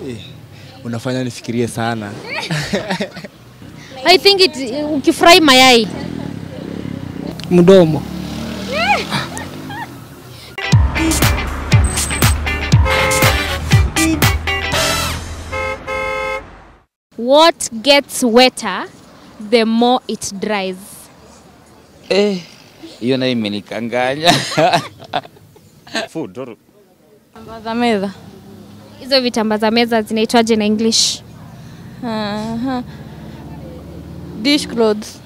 Eh, unafanya nifikirie sana. I think it, ukifurahi mayai Mdomo. what gets wetter the more it dries Eh, hiyo nayo imenikanganya. Food or za meza. hizo vitamba za meza zinaitwaje na english Aha. Dish clothes.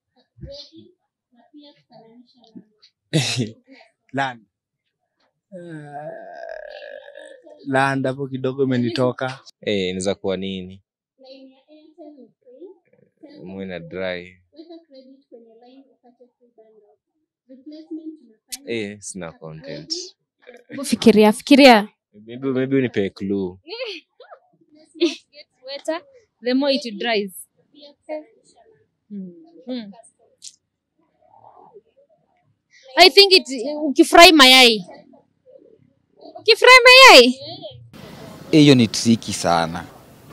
Land. Land hapo kidogo imenitoka. Eh, inaweza kuwa nini? Mwe na dry. Eh, sina content. Hebu fikiria fikiria Maybe maybe unipe clue. gets wetter the more it dries Hmm. I think it, ukifurahi mayai ukifurahi mayai Hiyo ni tricky sana.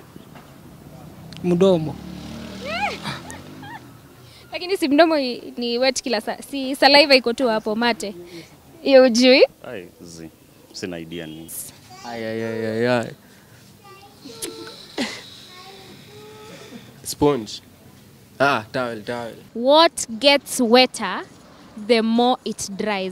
Mdomo. lakini si mdomo i- ni wet kila saa si saliva iko tu hapo mate hiyo ujui ai zi. Sina idea ni. Ay, ay, ay, ay, ay. Sponge. Ah, towel, towel. what gets wetter the more it dries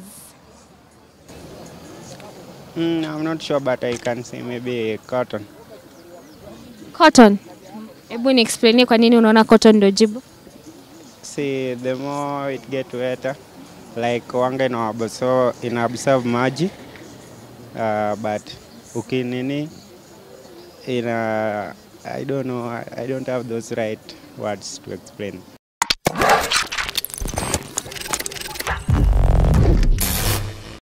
Mm, I'm not sure, but I can say maybe cotton. cotton hebu ni explainie kwa nini unaona cotton ndio jibu See, the more it get wetter, like wanga ina absorb, ina absorb maji uh, but ukinini ina I don't know, I, I don't have those right words to explain.